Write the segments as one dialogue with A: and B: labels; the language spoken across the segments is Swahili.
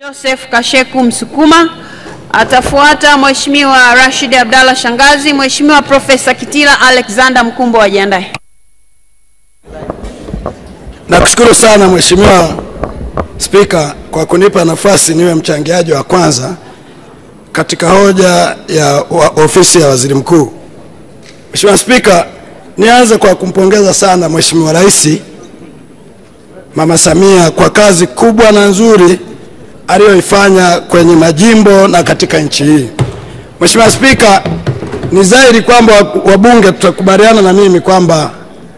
A: Joseph Kasheku Msukuma. Atafuata Mheshimiwa Rashid Abdalla Shangazi. Mheshimiwa Profesa Kitila Alexander Mkumbo ajiandae.
B: Nakushukuru sana Mheshimiwa Spika kwa kunipa nafasi niwe mchangiaji wa kwanza katika hoja ya wa ofisi ya Waziri Mkuu. Mheshimiwa Spika, nianze kwa kumpongeza sana Mheshimiwa Rais Mama Samia kwa kazi kubwa na nzuri aliyoifanya kwenye majimbo na katika nchi hii. Mheshimiwa Spika, ni dhahiri kwamba wabunge tutakubaliana na mimi kwamba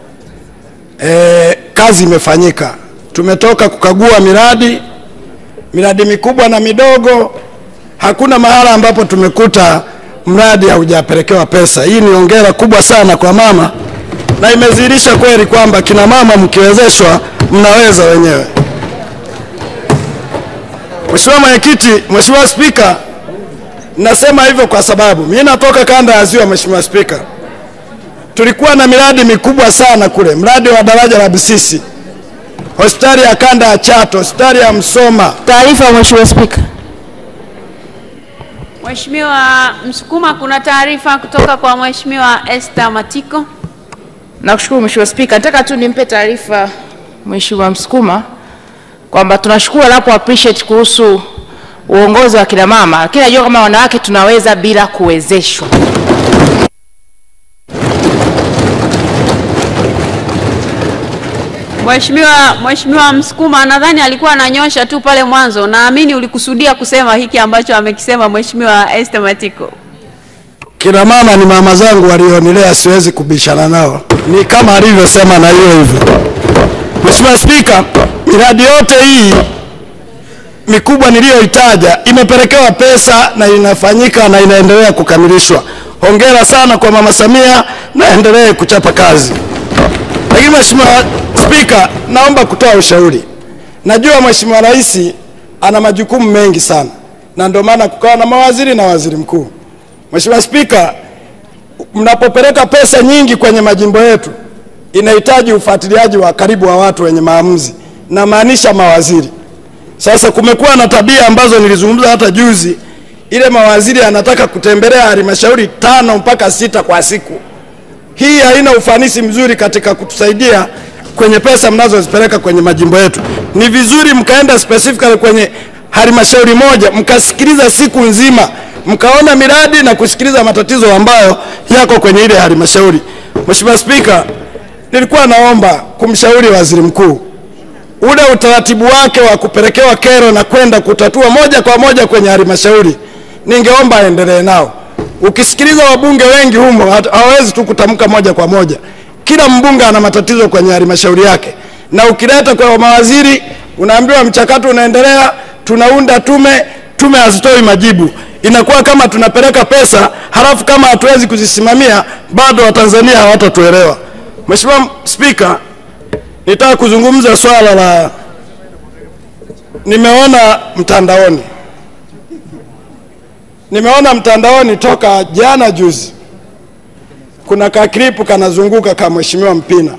B: e, kazi imefanyika. Tumetoka kukagua miradi miradi mikubwa na midogo, hakuna mahala ambapo tumekuta mradi haujapelekewa pesa. Hii ni hongera kubwa sana kwa mama, na imedhihirisha kweli kwamba kina mama mkiwezeshwa mnaweza wenyewe. Mheshimiwa Mwenyekiti, Mheshimiwa Spika, nasema hivyo kwa sababu mimi natoka kanda ya Ziwa. Mheshimiwa Spika, tulikuwa na miradi mikubwa sana kule, mradi wa daraja la Busisi, hospitali ya kanda ya Chato, hospitali ya Msoma.
C: Taarifa Mheshimiwa Spika.
A: Mheshimiwa Msukuma, kuna taarifa kutoka kwa Mheshimiwa Esther Matiko.
C: Nakushukuru Mheshimiwa Spika. Nataka tu nimpe taarifa Mheshimiwa Msukuma kwamba tunashukuru anapo appreciate kuhusu uongozi wa kina mama, lakini najua kama wanawake tunaweza bila kuwezeshwa.
A: Mheshimiwa Mheshimiwa Msukuma nadhani alikuwa ananyosha tu pale mwanzo. Naamini ulikusudia kusema hiki ambacho amekisema Mheshimiwa Esther Matiko.
B: Kina mama ni mama zangu walionilea, siwezi kubishana nao, ni kama alivyosema na hiyo hivyo. Mheshimiwa Spika, miradi yote hii mikubwa niliyoitaja imepelekewa pesa na inafanyika na inaendelea kukamilishwa. Hongera sana kwa Mama Samia na endelee kuchapa kazi. Lakini Mheshimiwa Spika, naomba kutoa ushauri. Najua Mheshimiwa Rais ana majukumu mengi sana, na ndio maana kukawa na mawaziri na waziri mkuu. Mheshimiwa Spika, mnapopeleka pesa nyingi kwenye majimbo yetu inahitaji ufuatiliaji wa karibu wa watu wenye maamuzi, na maanisha mawaziri. Sasa kumekuwa na tabia ambazo nilizungumza hata juzi, ile mawaziri anataka kutembelea halmashauri tano mpaka sita kwa siku. Hii haina ufanisi mzuri katika kutusaidia kwenye pesa mnazozipeleka kwenye majimbo yetu. Ni vizuri mkaenda specifically kwenye halmashauri moja mkasikiliza siku nzima, mkaona miradi na kusikiliza matatizo ambayo yako kwenye ile halmashauri. Mheshimiwa Spika, nilikuwa naomba kumshauri waziri mkuu ule utaratibu wake wa kupelekewa kero na kwenda kutatua moja kwa moja kwenye halmashauri, ningeomba aendelee nao. Ukisikiliza wabunge wengi humo hawawezi tu kutamka moja kwa moja. Kila mbunge ana matatizo kwenye halmashauri yake, na ukileta kwa mawaziri unaambiwa mchakato unaendelea, tunaunda tume, tume hazitoi majibu. Inakuwa kama tunapeleka pesa halafu kama hatuwezi kuzisimamia bado Watanzania hawatatuelewa. Mheshimiwa Spika, nitaka kuzungumza swala la nimeona mtandaoni nimeona mtandaoni toka jana juzi, kuna kaklipu kanazunguka ka Mheshimiwa Mpina,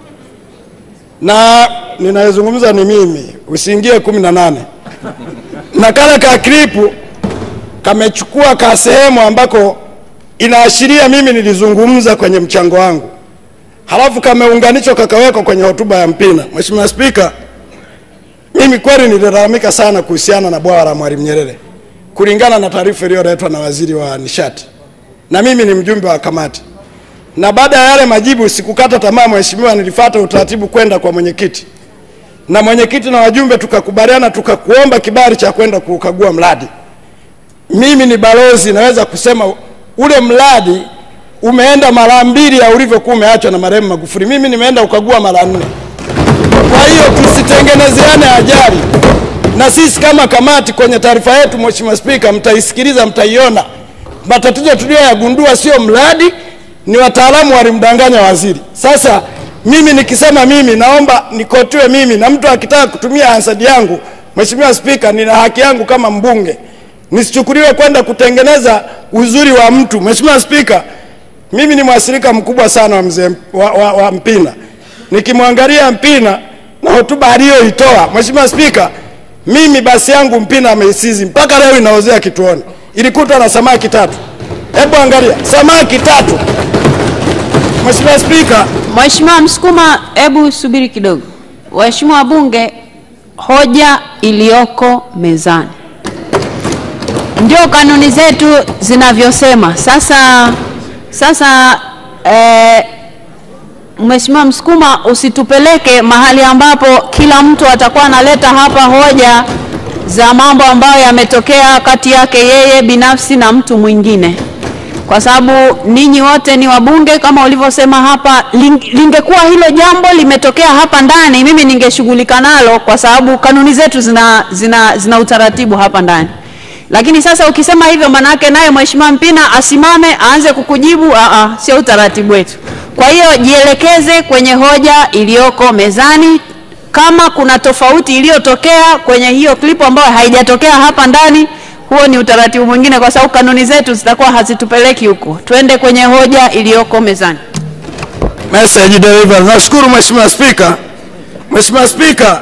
B: na ninayezungumza ni mimi, usiingie kumi na nane na kale kaklipu kamechukua ka sehemu ambako inaashiria mimi nilizungumza kwenye mchango wangu halafu kameunganishwa kakawekwa kwenye hotuba ya Mpina. Mheshimiwa Spika, mimi kweli nililalamika sana kuhusiana na bwawa la Mwalimu Nyerere kulingana na taarifa iliyoletwa na waziri wa nishati, na mimi ni mjumbe wa kamati. Na baada ya yale majibu sikukata tamaa, mheshimiwa, nilifuata utaratibu kwenda kwa mwenyekiti, na mwenyekiti na wajumbe tukakubaliana, tukakuomba kibali cha kwenda kukagua mradi. Mimi ni balozi, naweza kusema ule mradi umeenda mara mbili ya ulivyokuwa umeachwa na marehemu Magufuli. Mimi nimeenda ukagua mara nne. Kwa hiyo tusitengenezeane ajali, na sisi kama kamati kwenye taarifa yetu, Mheshimiwa Spika, mtaisikiliza, mtaiona. Matatizo tuliyoyagundua sio mradi, ni wataalamu walimdanganya waziri. Sasa mimi nikisema mimi, naomba nikotiwe mimi, na mtu akitaka kutumia hansadi yangu, Mheshimiwa Spika, nina haki yangu kama mbunge, nisichukuliwe kwenda kutengeneza uzuri wa mtu. Mheshimiwa Spika, mimi ni mwathirika mkubwa sana wa, mzee, wa, wa, wa Mpina. Nikimwangalia Mpina na hotuba aliyoitoa, Mheshimiwa Spika, Mimi basi yangu Mpina ameisizi mpaka leo inaozea kituoni, ilikutwa na samaki tatu. Hebu angalia samaki tatu. Mheshimiwa Spika,
A: Mheshimiwa Msukuma, hebu subiri kidogo. Waheshimiwa wabunge, hoja iliyoko mezani ndio kanuni zetu zinavyosema. Sasa sasa eh, Mheshimiwa Msukuma, usitupeleke mahali ambapo kila mtu atakuwa analeta hapa hoja za mambo ambayo yametokea kati yake yeye binafsi na mtu mwingine, kwa sababu ninyi wote ni wabunge kama ulivyosema hapa. ling- Lingekuwa hilo jambo limetokea hapa ndani, mimi ningeshughulika nalo, kwa sababu kanuni zetu zina, zina, zina utaratibu hapa ndani lakini sasa ukisema hivyo manake naye Mheshimiwa Mpina asimame aanze kukujibu. Aa, sio utaratibu wetu. Kwa hiyo jielekeze kwenye hoja iliyoko mezani. Kama kuna tofauti iliyotokea kwenye hiyo klipu ambayo haijatokea hapa ndani, huo ni utaratibu mwingine, kwa sababu kanuni zetu zitakuwa hazitupeleki huko. Twende kwenye hoja iliyoko mezani.
B: message delivered. Nashukuru Mheshimiwa Spika. Mheshimiwa Spika,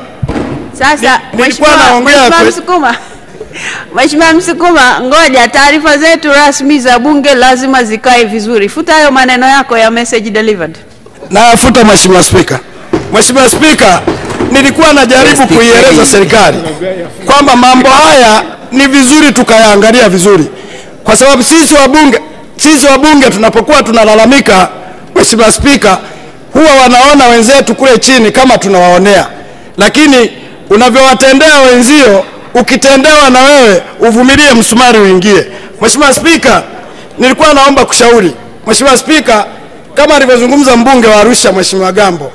A: Sasa
B: Ni- nilikuwa
A: Mheshimiwa
B: naongea
A: Mheshimiwa
B: kwe-
A: Msukuma, Mheshimiwa Msukuma, ngoja, taarifa zetu rasmi za bunge lazima zikae vizuri. Futa hayo maneno yako ya message delivered.
B: nayafuta Mheshimiwa Spika. Mheshimiwa Spika, nilikuwa najaribu kuieleza serikali kwamba mambo haya ni vizuri tukayaangalia vizuri, kwa sababu sisi wabunge, sisi wabunge tunapokuwa tunalalamika, Mheshimiwa Spika, huwa wanaona wenzetu kule chini kama tunawaonea, lakini unavyowatendea wenzio, ukitendewa na wewe uvumilie, msumari uingie. Mheshimiwa Spika, nilikuwa naomba kushauri Mheshimiwa Spika, kama alivyozungumza mbunge wa Arusha Mheshimiwa Gambo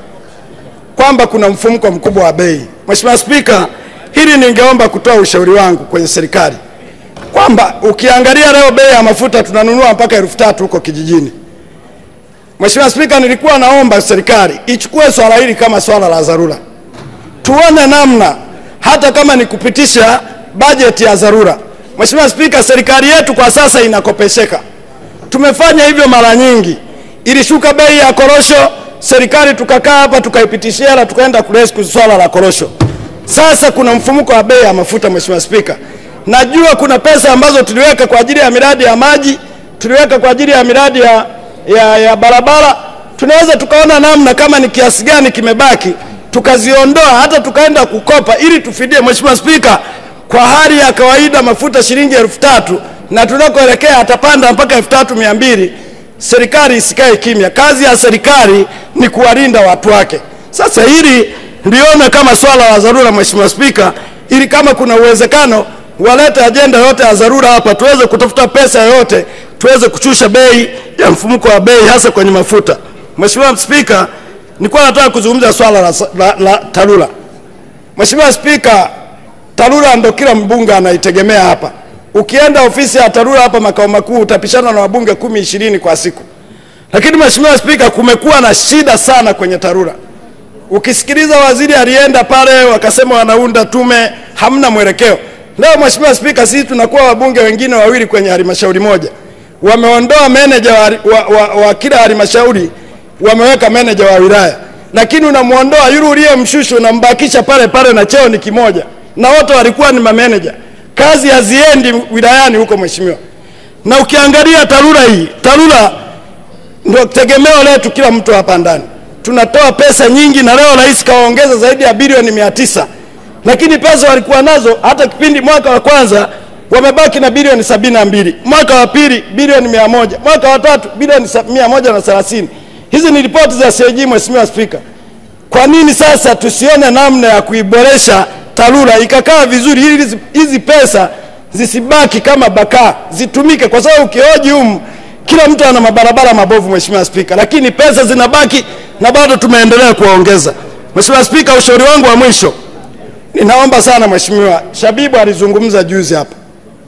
B: kwamba kuna mfumuko mkubwa wa bei. Mheshimiwa Spika, hili ningeomba kutoa ushauri wangu kwenye serikali kwamba ukiangalia leo bei ya mafuta tunanunua mpaka elfu tatu huko kijijini. Mheshimiwa Spika, nilikuwa naomba serikali ichukue swala hili kama swala la dharura, tuone namna hata kama ni kupitisha bajeti ya dharura. Mheshimiwa Spika, serikali yetu kwa sasa inakopesheka tumefanya hivyo mara nyingi. Ilishuka bei ya korosho, serikali tukakaa hapa tukaipitishia hela, tukaenda kurescue swala la korosho. Sasa kuna mfumuko wa bei ya mafuta. Mheshimiwa Spika, najua kuna pesa ambazo tuliweka kwa ajili ya miradi ya maji, tuliweka kwa ajili ya miradi ya, ya, ya barabara. Tunaweza tukaona namna kama ni kiasi gani kimebaki, tukaziondoa hata tukaenda kukopa ili tufidie. Mheshimiwa Spika, kwa hali ya kawaida mafuta shilingi elfu tatu na tunakoelekea atapanda mpaka elfu tatu mia mbili serikali isikae kimya. Kazi ya serikali ni kuwalinda watu wake. Sasa hili ndione kama swala la dharura, Mheshimiwa Spika, ili kama kuna uwezekano walete ajenda yote ya dharura hapa, tuweze kutafuta pesa yoyote, tuweze kushusha bei ya mfumuko wa bei, hasa kwenye mafuta. Mheshimiwa Spika, nilikuwa nataka kuzungumza swala la, la, la TARURA. Mheshimiwa Spika, TARURA ndo kila mbunge anaitegemea hapa. Ukienda ofisi ya TARURA hapa makao makuu utapishana na wabunge kumi ishirini kwa siku, lakini Mheshimiwa Spika, kumekuwa na shida sana kwenye TARURA. Ukisikiliza waziri alienda pale, wakasema wanaunda tume, hamna mwelekeo. Leo Mheshimiwa Spika, sisi tunakuwa wabunge wengine wawili kwenye halmashauri moja, wameondoa meneja wa, wa, wa, wa kila halmashauri, wameweka meneja wa wilaya, lakini unamwondoa yule uliyemshusha, unambakisha pale pale na cheo ni kimoja, na wote walikuwa ni mameneja. Kazi haziendi wilayani huko Mheshimiwa. Na ukiangalia TARURA hii, TARURA ndio tegemeo letu kila mtu hapa ndani. Tunatoa pesa nyingi, na leo rais kawaongeza zaidi ya bilioni mia tisa, lakini pesa walikuwa nazo hata kipindi mwaka wa kwanza wamebaki na bilioni sabini na mbili, mwaka wa pili bilioni mia moja, mwaka wa tatu bilioni sa- mia moja na thelathini. Hizi ni ripoti za CAG, Mheshimiwa Spika. Kwa nini sasa tusione namna ya kuiboresha TARURA ikakaa vizuri, ili hizi- hizi pesa zisibaki kama bakaa, zitumike, kwa sababu ukihoji humu kila mtu ana mabarabara mabovu, Mheshimiwa Spika, lakini pesa zinabaki na bado tumeendelea kuwaongeza. Mheshimiwa Spika, ushauri wangu wa mwisho, ninaomba sana Mheshimiwa Shabibu alizungumza juzi hapa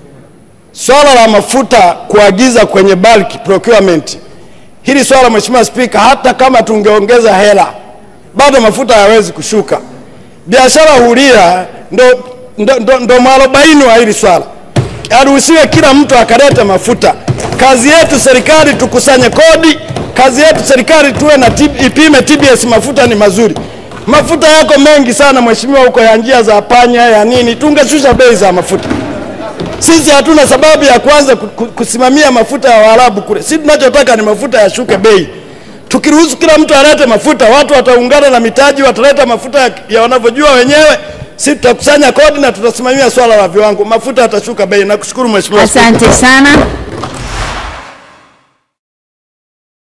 B: swala la mafuta kuagiza kwenye bulk procurement. Hili swala Mheshimiwa Spika, hata kama tungeongeza hela bado mafuta hayawezi kushuka. Biashara huria ndo, ndo, ndo, ndo mwarobaini wa hili swala. Aruhusiwe kila mtu akalete mafuta. Kazi yetu serikali tukusanye kodi, kazi yetu serikali tuwe na tib, ipime TBS mafuta ni mazuri. Mafuta yako mengi sana mheshimiwa, huko ya njia za panya ya nini, tungeshusha bei za mafuta. Sisi hatuna sababu ya kuanza ku- ku- kusimamia mafuta ya Waarabu kule. Sisi tunachotaka ni mafuta yashuke bei. Tukiruhusu kila mtu alete mafuta, watu wataungana na mitaji, wataleta mafuta ya- ya wanavyojua wenyewe. Sisi tutakusanya kodi na tutasimamia swala la viwango, mafuta yatashuka bei. Nakushukuru mheshimiwa. Spika.
A: Asante sana.